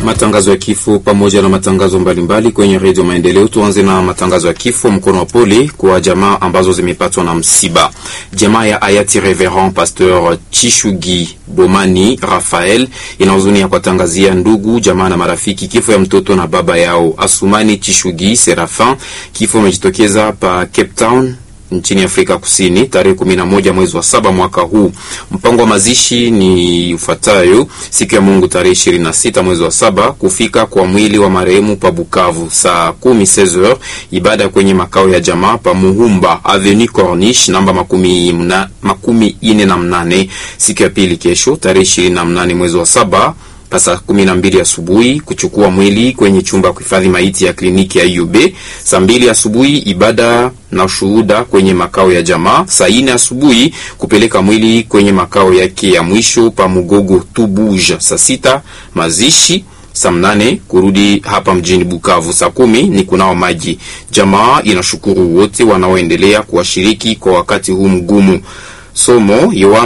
matangazo ya kifo pamoja na matangazo mbalimbali kwenye redio Maendeleo. Tuanze na matangazo ya kifo. Mkono wa pole kwa jamaa ambazo zimepatwa na msiba. Jamaa ya hayati Reverend Pasteur Chishugi Bomani Rafael ina huzuni ya kuwatangazia ndugu, jamaa na marafiki kifo ya mtoto na baba yao Asumani Chishugi Serafin. Kifo imejitokeza pa Cape Town nchini Afrika Kusini tarehe kumi na moja mwezi wa saba mwaka huu. Mpango wa mazishi ni ufuatayo: siku ya Mungu tarehe ishirini na sita mwezi wa saba kufika kwa mwili wa marehemu pa Bukavu saa kumi 16h, ibada kwenye makao ya jamaa pa Muhumba Avenue Corniche namba makumi, mna, makumi ine na mnane. Siku ya pili kesho tarehe ishirini na mnane mwezi wa saba saa kumi na mbili asubuhi kuchukua mwili kwenye chumba kuhifadhi maiti ya kliniki ya IUB. Saa mbili asubuhi ibada na ushuhuda kwenye makao ya jamaa. Saa ine asubuhi kupeleka mwili kwenye makao yake ya mwisho pa Mugogo Tubuja. Saa sita mazishi. Saa mnane kurudi hapa mjini Bukavu. Saa kumi ni kunao maji. Jamaa inashukuru wote wanaoendelea kuwashiriki kwa wakati huu mgumu. Somo